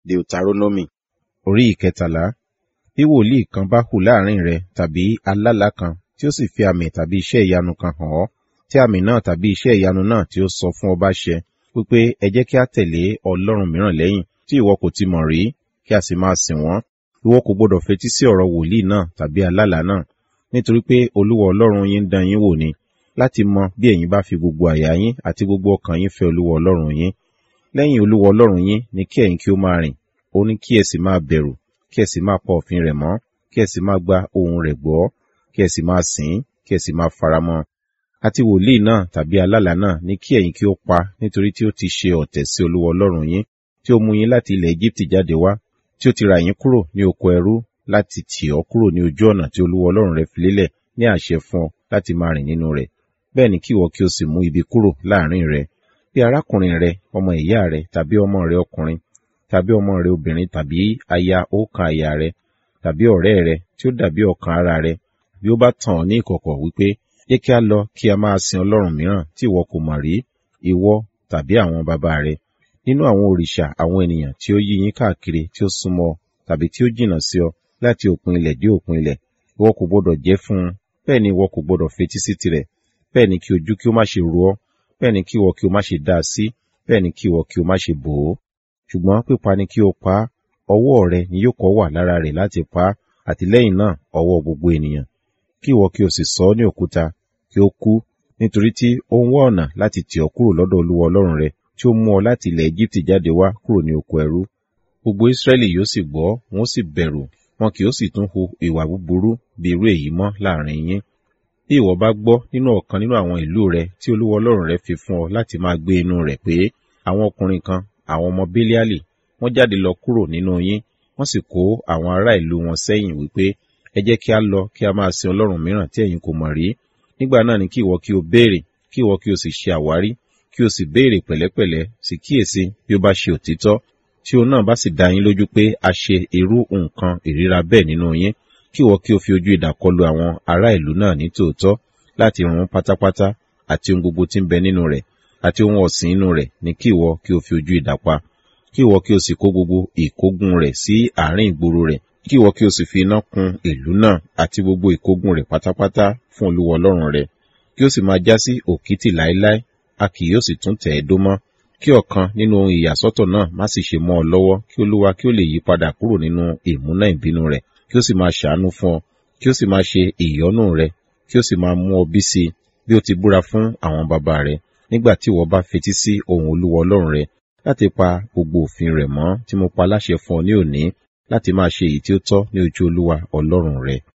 Deuteronomy orí ìkẹtàlá. Bí wòlíì kan bá hù láàrin rẹ tàbí alálàá kan tí ó sì fi àmì tàbí iṣẹ́ ìyanu kan hàn ọ́, tí àmì náà tàbí iṣẹ́ ìyanu náà tí ó sọ fún ọ bá ṣẹ, wípé ẹ jẹ́ kí a tẹ̀lé ọlọ́run mìíràn lẹ́yìn tí ìwọ kò ti mọ̀ rí, kí a sì máa sìn wọ́n. Ìwọ kò gbọdọ̀ fetí sí ọ̀rọ̀ wòlíì náà tàbí alálàá náà, nítorí pé Olúwa Ọlọ́run yín ń dán yín wò ni, láti mọ bí ẹ̀yin bá fi gbogbo àyà yín àti gbogbo ọkàn yín fẹ́ Olúwa Ọlọ́run yín. Lẹ́yìn Olúwa Ọlọ́run yín ni kí ẹ̀yin kí ó máa rìn, ó ní kí ẹ sì máa bẹ̀rù, kí ẹ sì máa pa òfin rẹ̀ mọ́, kí ẹ sì máa gba ohùn rẹ̀ gbọ́, kí ẹ sì máa sìn ín, kí ẹ sì máa faramọ́. Àti wòlíì náà tàbí alálàá náà ni kí ẹ̀yin kí ó pa nítorí tí ó ti ṣe ọ̀tẹ̀ sí Olúwa Ọlọ́run yín, tí ó mú yín láti ilẹ̀ Égíptì jáde wá, tí ó ti rà yín kúrò ní oko ẹrú láti tì ọ́ kúrò ní ojú ọ̀nà tí Olúwa Ọlọ́run rẹ fi lélẹ̀ ní àṣẹ fún ọ láti máa rìn nínú rẹ̀. Bẹ́ẹ̀ ni kí ìwọ kí o sì mú ibi kúrò láàrin rẹ. Bí arákùnrin rẹ, ọmọ ìyá rẹ, tàbí ọmọ rẹ ọkùnrin, tàbí ọmọ rẹ obìnrin, tàbí aya ọ̀kan aya rẹ, tàbí ọ̀rẹ́ rẹ tí ó dàbí ọ̀kan ara rẹ, bí ó bá tàn ọ́ ní ìkọ̀kọ̀ wípé, jẹ́ kí a lọ kí a máa sin Ọlọ́run mìíràn tí ìwọ kò mọ̀ rí, ìwọ tàbí àwọn baba rẹ, nínú àwọn òrìṣà àwọn ènìyàn tí ó yí yín káàkiri tí ó súnmọ́ ọ, tàbí tí ó jìnnà sí ọ, láti òpin ilẹ̀ dé òpin ilẹ̀, ìwọ kò gbọdọ̀ jẹ́ fún un, bẹ́ẹ̀ ni ìwọ kò gbọdọ̀ fetí sí tirẹ̀, bẹ́ẹ̀ ni kí ojú kí ó má ṣe ro ọ́, bẹ́ẹ̀ ni kí ìwọ kí o má ṣe dá a sí, bẹ́ẹ̀ ni kí ìwọ kí o má ṣe bò ó. Ṣùgbọ́n pípa ni kí o pa á, ọwọ́ rẹ ni yóò kọ́ wà lára rẹ̀ láti pa á, àti lẹ́yìn náà ọwọ́ gbogbo ènìyàn. Kí ìwọ kí o sì sọ ọ́ ní òkúta, kí ó kú, nítorí tí ó ń wá ọ̀nà láti tì ọ́ kúrò lọ́dọ̀ Olúwa Ọlọ́run rẹ, tí ó mú ọ láti ilẹ̀ Égíptì jáde wá kúrò ní oko ẹrú. Gbogbo Ísírẹ́lì yóò sì gbọ́, wọn ó sì bẹ̀rù, wọn kì yóò sì tún hu ìwà búburú bí irú èyí mọ́ láàrin yín. Bí ìwọ bá gbọ́ nínú ọ̀kan nínú àwọn ìlú rẹ tí Olúwa Ọlọ́run rẹ fi fún ọ láti máa gbé inú rẹ̀ pé àwọn ọkùnrin kan, àwọn ọmọ Bélíálì, wọ́n jáde lọ kúrò nínú yín, wọ́n sì kó àwọn ará ìlú wọn sẹ́yìn wípé, ẹ jẹ́ kí a lọ kí a máa sin Ọlọ́run mìíràn tí ẹ̀yin kò mọ̀ rí. Nígbà náà ni kí ìwọ kí o béèrè, kí ìwọ kí o sì ṣe àwárí, kí o sì béèrè pẹ̀lẹ́pẹ̀lẹ́, sì kíyèsí bí ó bá ṣe òtítọ́, tí òun náà bá sì dá yín lójú pé a ṣe irú nǹkan ìríra bẹ́ẹ̀ nínú yín, kí ìwọ kí o fi ojú idà kọlu àwọn ará ìlú náà ní tòótọ́, láti run pátápátá, àti ohun gbogbo tí ń bẹ nínú rẹ̀, àti ohun ọ̀sìn inú rẹ̀ ni kí ìwọ kí o fi ojú idà pa. Kí ìwọ kí o sì kó gbogbo ìkógun rẹ̀ sí àárín ìgboro rẹ̀, kí ìwọ kí o sì fi iná kun ìlú náà àti gbogbo ìkógun rẹ̀ pátápátá fún Olúwa Ọlọ́run rẹ, kí ó sì máa já sí òkìtì láéláé, a kì yóò sì tún tẹ̀ ẹ́ dó mọ́. Kí ọ̀kan nínú ohun ìyàsọ́tọ̀ náà má sì ṣe mọ́ ọ lọ́wọ́, kí Olúwa kí ó lè yí padà kúrò nínú ìmúná ìbínú rẹ̀, kí ó sì máa ṣàánú fún ọ, kí ó sì máa ṣe ìyọ́nú rẹ, kí ó sì máa mú ọ bí sí i, bí ó ti búra fún àwọn baba rẹ, nígbà tí ìwọ bá fetí sí ohùn Olúwa Ọlọ́run rẹ, láti pa gbogbo òfin rẹ̀ mọ́ tí mo pa láṣẹ fún ọ ní òní, láti máa ṣe èyí tí ó tọ́ ní ojú Olúwa Ọlọ́run rẹ.